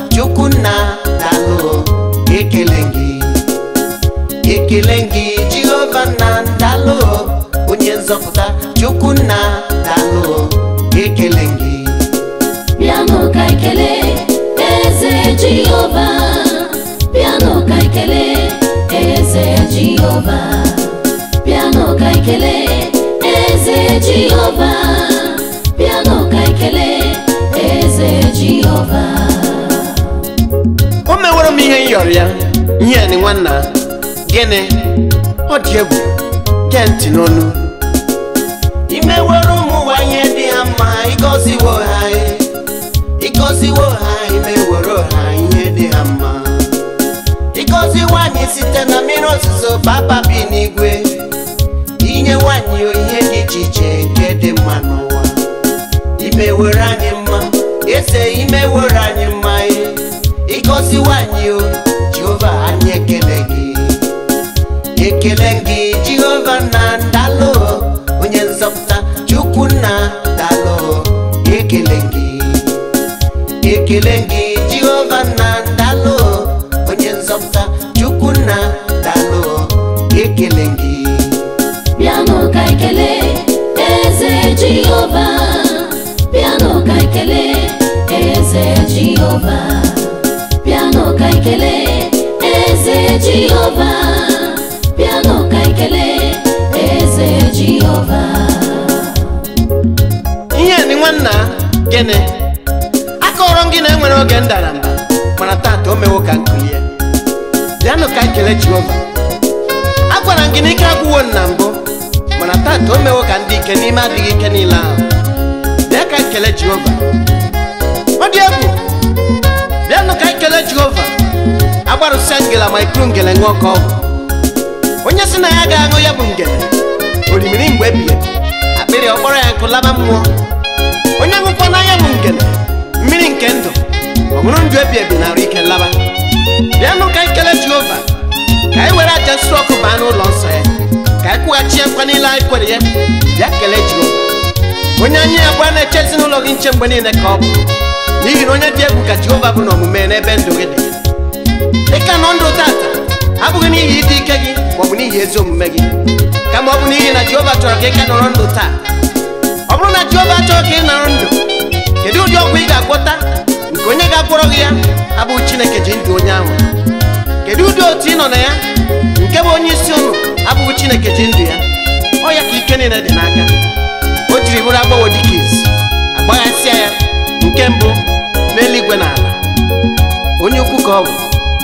chukwunna dalụ ekele gị ekele gị jehova nna dalụ onye nzọpụta chukwunna dalụ ekele gị Bịanụ ka ekele eze Jehova Bịanụ ka ekele eze Jehova Bịanụ ka ekele eze Jehova Bịanụ ka ekele eze Jehova o meworo m ihe m yọrọ ya ihe ni nwanna gịnị ọ dị egwu gee ntị n'onu imeworo ụmụ nwanyị dị ha mma ịgọziwo ha ịgọziwo ha imeworo ha ihe dị ha mma ịgọzi nwanyị site na mmiri ozuzo papa bi n'igwe inye nwanyị ihe dị iche iche nke dị mma n'ụwa imewere anyị mma eze imewere anyị mma ịgọzi nwanyị o jehova anyị ekele gị ekele gị jehova na ndalụ onye nzọpụta chukwu nna dalụ ekele gị ekele gị jehova na ndalụ onye nzọpụta chukwu nna dalụ ekele gị Bịanụ ka ekele eze Jehova Bịanụ ka ekele eze Jehova Bịanụ ka ekele eze Jehova Bịanụ ka ekele eze Jehova ihe ni nwanna gịnị akọrọ m gị na enwere oge m dara mba mana tata o mewo ka m kulie bịanụ ka ekele jehova agwara m gị na ike agwụwo m na mbụ mana tata o mewo ka ndị ike n'ime adịghị ike niile ahụ bịa ka ekele jehova ọ dị egwu bịanụ ka ekele jehova agbarụsịa ngela ma ikpuru ngele ṅụọ ka ọ bụ onye sị na ya ga-aṅụ ya bụ ngele orimiri mgbe ebighị ebi akpịrị ọkpọrọ ya nkụ laba mmụọ onye ṅụkwa n'anya bụ ngele mmiri nke ndụ ọ bụrụ ndụ ebi ebi na arụ ike laba bịanụ ka anyị kelee jehova ka anyị were aja nsure ọkụ baa n'ụlọ nsọ ya ka anyị kwụghachi ya nkwa niile anyị kwere ya bịa kelee jehova onye anyị abụọ na-eche ezinụlọ gị nche mgbe niile ka ọ bụ n'ihi na onye dị egwu ka jehova bụ n'omume n'ebe ndụ gị dị dịka nọ ndụ tata abụghị n'ihi ịdị ike gị maọbụ n'ihi ezi omume gị kama ọ bụ n'ihi na jehova chọrọ ka ị ka nọrọ ndụ taa ọ bụrụ na jehova chọrọ ka ị nọrọ ndụ kedu ụdị ọgwụ ị ga-agwọta nke onye ga-agwọrọ gị ya abụghị chineke ji ndụ onye ahụ kedu ụdị otu ị nọ na ya nke bụ onye isi ụnụ abụghị chineke ji ndụ ya ọ ya ka ike niile dị n'aka o jiri bụrụ agbawo dịka izu agbaghasịa ya nke mbụ n'eluigwe na ala onye ukwu ka ọ bụ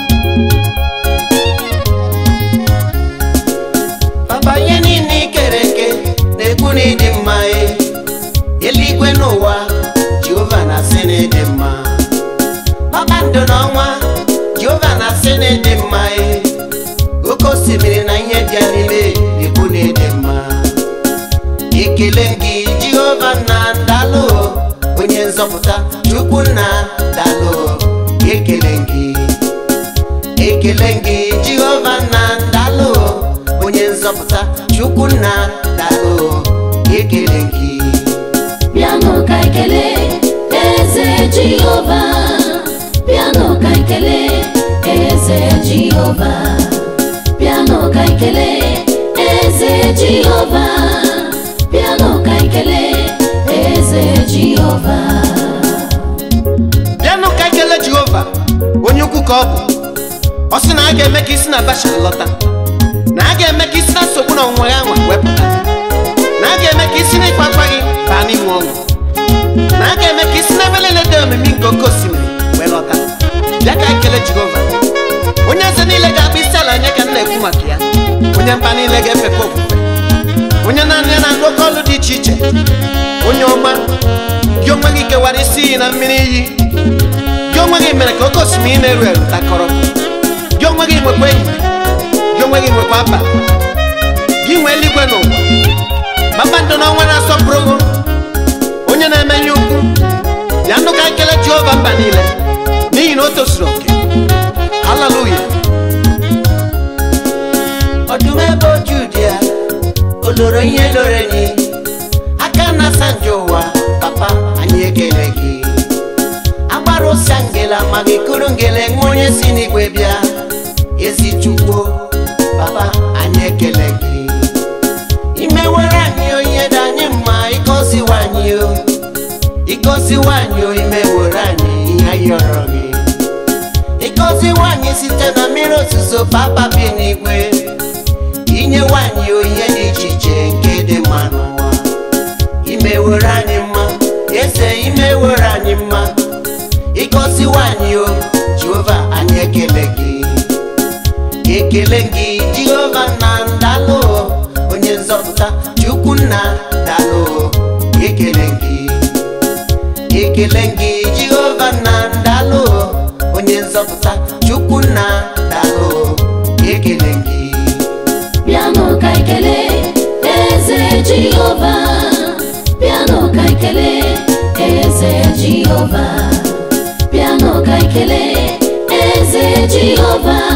papa ihe niile i kere eke na-ekwu na ịdị mma e eluigwe n'ụwa jehova na-asị na ịdị mma kpakpando n'ọnwa jehova na-asị na ịdị mma e oke osimiri na ihe dị ya n'ime na-ekwu na ịdị mma ekele gị jehova na ndalụ onye nzọpụta chukwu nna dalụ ekele gị ekele gị jehova na ndalụ onye nzọpụta chukwu nna dalụ ekele gị Bịanụ ka ekele eze Jehova Bịanụ ka ekele eze Jehova Bịanụ ka ekele eze Jehova Bịanụ ka ekele eze Jehova bịanụ ka ekele jehova onye ukwu ka ọ bụ ọ sị na a ga-eme ka isi na bashan lọta na a ga-eme ka isi na nsogbu na ọnwụnwa ya nwa wepụta na a ga-eme ka isi na ịkwa akwa gị baa n'inwe ọṅụ na a ga-eme ka isi n'ebe niile dị omimi nke oke osimiri wee lọta bịa ka ekele jehova onye eze niile ga-akpụ isi ala nye ka m na-ekwu maka ya onye mba niile ga-efekwa ofufe onye naanị ya na-agụ oke ọlụ dị iche iche onye ọma gị onwe gị kewara isi iyi na mmiri iyi gị onwe gị mere ka oke osimiri na-eru eru takọrọ gị onwe gị nwekwa ehihie gị onwe gị nwekwa abalị gị nwee eluigwe n'ụwa kpakpando n'ọnwa na-asọpụrụ gị onye na-emenye ukwu ya ndụ ka ekele jehova mba niile n'ihi na o tozuru oke haleluya ọdụm ebe oju dị ya oloro ihe loro enyi aka na asa nje ụwa papa anyị ekele gị agbara ụsa ngela ma gị kụrụ bụrụ ngele nwa onye si n'igwe bịa ezi chukwu papa anyị ekele gị imewere anyị onye dị anyị mma ịgọziwa anyị o ịgọziwa anyị o imewere anyị ihe anyị yọrọ gị ịgọziwa anyị site na mmiri ozuzo papa bi n'igwe inyewe anyị o ihe dị iche iche nke dị mma n'ụwa imewere anyị mma eze imewere anyị mma ịgọziwa anyị o jehova anyị ekele gị ekele gị jehova na ndalụ onye nzọpụta chukwu nna dalụ ekele gị ekele gị jehova na ndalụ onye nzọpụta chukwu nna dalụ ekele gị bịanụ ka ekele eze jehova bịanụ ka ekele eze jehova bịanụ ka ekele eze jehova